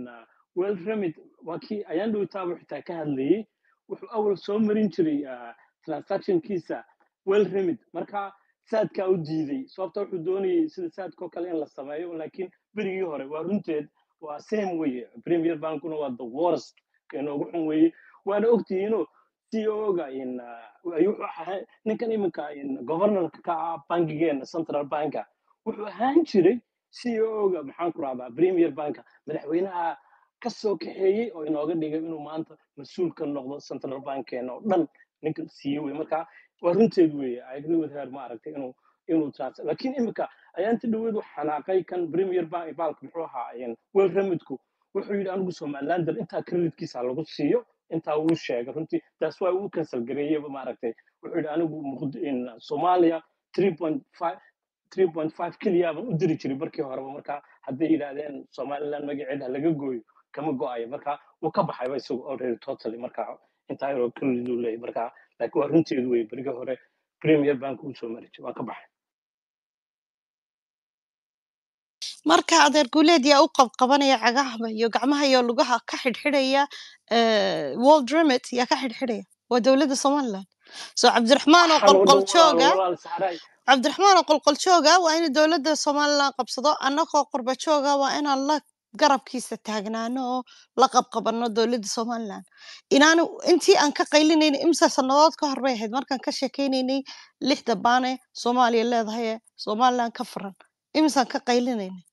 in uh, well remit waa kii ayaan dhowtaaba xitaa ka hadlayey wuxuu awal soo marin jiray uh, transactionkiisa well remit marka saadkaa u diiday sababta wuxuu doonayay sida saadkoo kale in la sameeyo laakiin berigii hore waa runteed waa same weye premier bankuna waa the worst inoogu xun weye waana ogtihiinoo CEO-ga in uh, ayuu wuxuu ahaa ninkan iminka in governorka ka ah bankigeena central banka wuxuu ahaan jiray CEO-ga maxaan ku rahdaa premier banka madaxweynaha ka soo kaxeeyey oo inooga dhigay inuu maanta mas-uul ka noqdo central bankeena oo dhan ninkan siiye wey marka waa runteed weeye I agree with her ma aragtay inuu inuu trans laakiin iminka ayaanta dhaweed wax xanaaqay kan premier bank balka muxuu ahaa in wel remidku wuxuu yidhi anigu somalilander intaa creditkiisa lagu siiyo intaa wuu sheegay runtii taas waa uu cancel gareeyeyba maaragtay wuxuu yidhi anigu Muqd- in soomaaliya 3.5 3.5 keliya baan u diri jiray markii horeba marka hadday yidhaahdeen somaliland magaceeda laga gooyo kama go-ayo marka wuu ka baxayba isagu already totally marka intaa yaroo credit uu leeyahay marka laakiin waa runteedu wey berigii hore premier bank uu soo mari jiray waa ka baxay marka adeer guuleed yaa u qabqabanaya cagaha iyo gacmaha iyo lugaha ka xidhxidhaya eh, world remit yaa ka xidhxidhaya waa dowladda somaliland so cabdiraxmaan oo waxaan oo dhan qolqol walaal jooga walaal saaray cabdiraxmaan oo qolqol jooga waa in dowladda somaliland qabsado annagoo qurba jooga waa inaan la garabkiisa taagnaano oo la qabqabano dowladda somaliland inaanu intii aan ka qaylinayna imsa sannadood ka hor bay ahayd markaan ka sheekaynaynay lixda baane soomaaliya leedahay ee somaliland ka furan imsaan ka qaylinayna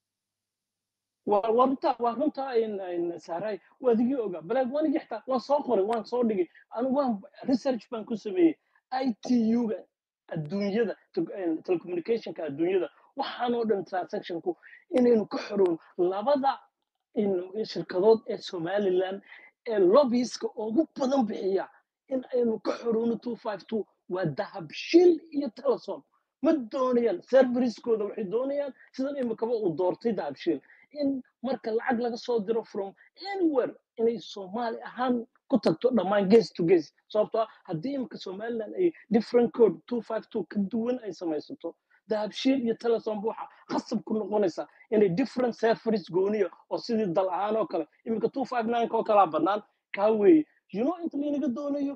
waa waa runta waa runta in in saaray waa digii ogaa balaag waan igi xitaa waan soo qoray waan soo dhigay anigu waan research baan ku sameeyey itu-ga adduunyada te- in telecommunicationka adduunyada waxaan oo dhan transactionku inaynu ka xoroon labada in shirkadood ee somaliland ee lobbyiska ugu badan bixiya in aynu ka xoroono 252 waa dahabshil iyo telesom ma doonayaan serveriskooda waxay doonayaan sidan imikaba uu doortay dahabshil in marka lacag laga soo diro from anywhere inay soomaali ahaan ku tagto dhammaan ges to ges sababtoo ah haddii imika somaliland ay different code 252 ka duwan ay samaysato dahabshiil iyo telesom waxa khasab ku noqonaysa inay different serveris gooniya oo sidii dal ahaan oo kale imika 259 oo kalaa bannaan kaa weeye you know inta laynaga doonayo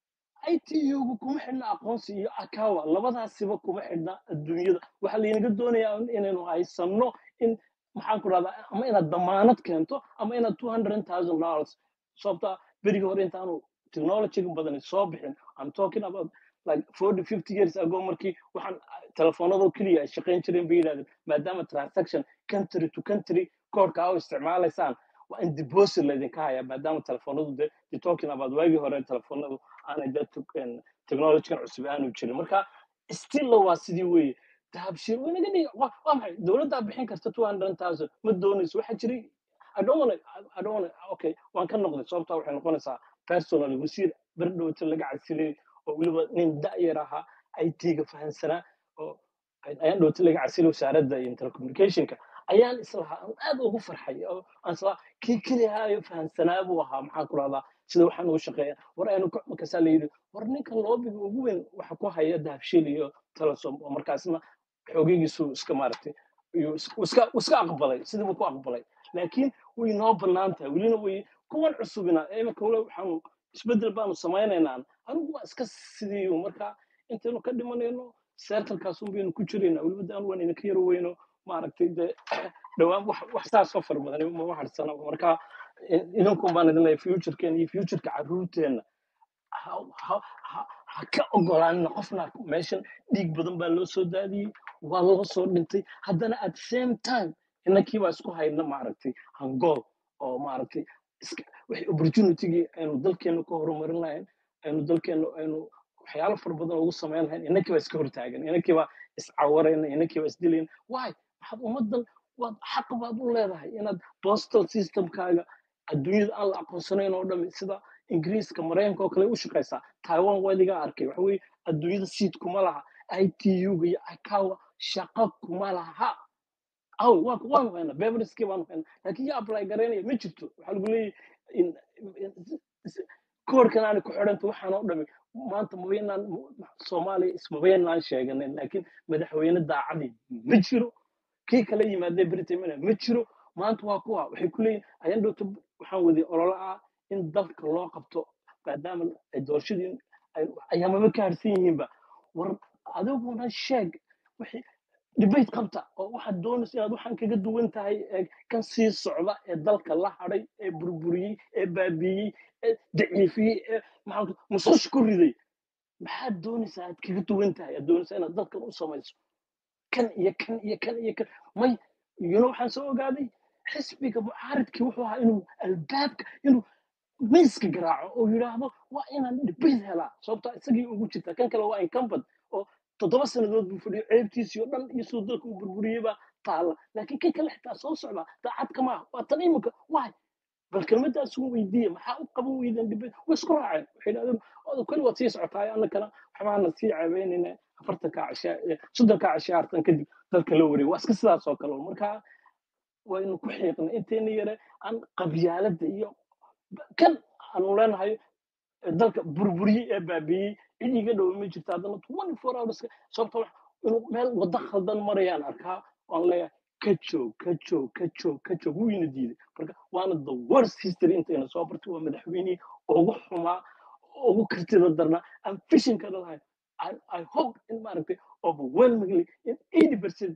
ITU-gu kuma xidhna aqoonsi iyo akawa labadaasiba kuma xidhna adduunyada waxaa laynaga doonayaa in- inaynu haysanno in maxaan ku rahdaa ama inaad damaanad keento ama inaad two hundred thousand dollars sababta berigii hore intaanu technology badan soo bixin i'm talking about like forty fifty years ago markii waxaan telefoonadoo keliya ay shaqayn jireen bay yidhahdeen maadaama transaction country to country koodhka aa u isticmaalaysaan waa in deposit laydinka hayaa maadaama telefoonadu de de talking about waagii hore telefoonadu aanay de technologygan cusub aanu jirin marka stilla waa sidii weeye dahabshir way naga dhigi waa waa maxay dowladdaa bixin karta two hundred thousand ma doonayso waxaa jiray I don't wanna, I don't wanna, okay, waan ka noqday sababtaa waxay noqonaysaa personal wasiir berdhowta laga casilay oo weliba nin da'yar ahaa IT-ga fahansanaa oo ayaan dhowta laga casilay wasaaradda iyo telecommunicationka ayaan islahaa aan aad ugu farxay oo aan islahaa kii kelihaayo fahansanaa buu ahaa maxaan ku rahdaa sida waxaan ugu shaqeeya war aynu ka- markaasaa la yidhi war ninka loobiga ugu weyn waxa ku haya dahabshil iyo telesom oo markaasna xoogigiisu iska maaragtay iyuu is- uu iska uu iska aqbalay sidiibu ku aqbalay laakiin way noo bannaan tahay welina way kuwan cusubina imika wala waxaanu isbeddel baanu samaynaynaa anigu waa iska sidii marka intaynu ka dhimanayno seertalkaas un baynu ku jiraynaa weliba daan waan idinka yaro weyno maaragtay dee dhowaan wax wax saas oo fara badan ma waxarsana marka i- idinkun baan idin leeyahay futurkeena iyo futureka carruurteenna ha ha- ha- ha ka ogolaanina qofna meeshan dhiig badan baa loo soo daadiyey waa loo soo dhintay haddana at same time inankii baa isku hayna maaragtay hangool oo maaragtay iska wixii opportunitygii aynu dalkeena ka horumarin lahayn aynu dalkeena aynu waxyaalo fara badan ugu samayn lahayn inankii baa iska hortaagan inankii baa iscawarayna inankii baa isdilayna why waxaad ummaddan waad xaq baad u leedahay inaad postal systemkaaga adduunyada aan la aqoonsanayn oo dhami sida ingiriiska maraykanka oo kale u shaqaysaa taiwan waa idiga arkay waxa weye adduunyada seat kuma laha itu-ga iyo akawa shaqo kuma laha aw waa waanu haynaa beveriskii baanu haynaa laakiin yaa apply garaynaya ma jirto waxaa lagu leeyahay in- in- koorkan aanay ku xidhanta waxaan oo dhami maanta mabaynaan soomaaliya ismabaynaan sheeganin laakiin madaxweyne daacadii ma jiro kii kala yimaadee britain ma jiro maanta waa kuwa waxay ku leeyihin ayaan dhowta waxaan waday ololo ah in dalka loo qabto maadaama ay doorashadii ay- ayaamaba ka harsan yihiinba war adiguna sheeg wixii debate qabta oo waxaad doonaysa inaad waxaan kaga duwan tahay ee kan sii socda ee dalka la hadhay ee burburiyey ee baabiiyey ee daciifiyey ee maxaa musqush ku riday maxaad doonaysaa aad kaga duwan tahay aad doonaysaa inaad dalkan u samayso kan iyo kan iyo kan iyo kan may yuno waxaan soo ogaaday xisbiga mucaaridkii wuxuu ahaa inuu albaabka inuu miiska garaaco oo yidhaahdo waa inaan debate helaa sababta isagii ugu jirta kan kale waa incumbent oo toddoba sannadood buu fadhiyo ceebtiisii oo dhan iyo siduu dalka u burburiyey baa taalla laakiin kan kale xitaa soo socda daacad kama ah waa tan iminka waay bal kelmaddaas ugu weydiiye maxaa u qaban weydeen debate way isku raaceen waxay idhahdeen odo keli waad sii socotaay annakana waxbaana sii ceebeynayna afartanka cashaa soddonka cashaartan kadib dalka la wareeg waa iska sidaas oo kale markaa waynu ku xiiqnay intayna yare aan qabyaaladda iyo kan aanu leenahay ee dalka burburiyey ee baabiiyey cid iga dhow ma jirto haddana twenty four hours sababta wax inuu meel waddo khaldan marayaan arkaa waan leeyahay ka joog ka joog ka joog ka joog wuyna diiday marka waana the worst history intayna soo bartay waa madaxweynihii ugu xumaa ugu kartida darnaa aan fishinka lahayn I, I hope in maaragtay overwhelmingly in 80 percent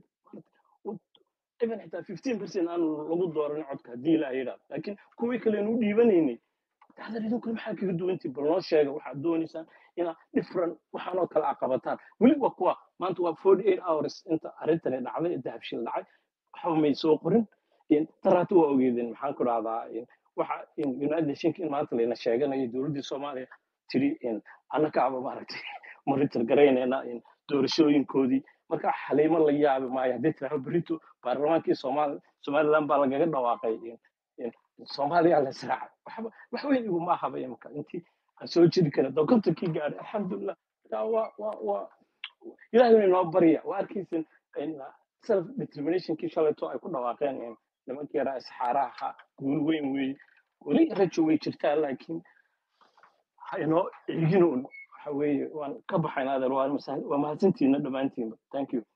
even xitaa 15 percent aan lagu dooran codka haddii la yidhaahdo laakiin kuwii kaleenu u dhiibanaynay dacdar idinkuna maxaa kaga duwantii bal noo sheega waxaad doonaysaan inaad different waxaanoo kale aa qabataan weli waa kuwa maanta waa 48 hours inta arrintani dhacday ee dahabshil dhacay waxba may soo qorin in taraata waa ogeedeen maxaan ku dhahdaa in waxa in united nationka in maanta layna sheeganayo dowladdii soomaaliya tiri in annakaaba maaragtay monitor garaynayna in doorashooyinkoodii marka xaliimo la yaabi maayo haddii tiraahdo berito baarlamaankii soomaali somaliland baa lagaga dhawaaqay in in soomaaliya la israacay waxba wax weyn iguma ahaba imika intii aan soo jiri kara dokontonkii gaadhay alxamdulilah marka waa waa waa ilaahay inoo barya waa arkaysin in self determinationkii shalayto ay ku dhawaaqeen in nimankii yaraa isxaaraha ahaa guul weyn weeye weli rajo way jirtaa laakiin ha inoo eegin un waxa weeye waan ka baxayn adeer waa mahadsantiina dhammaantiinba thank you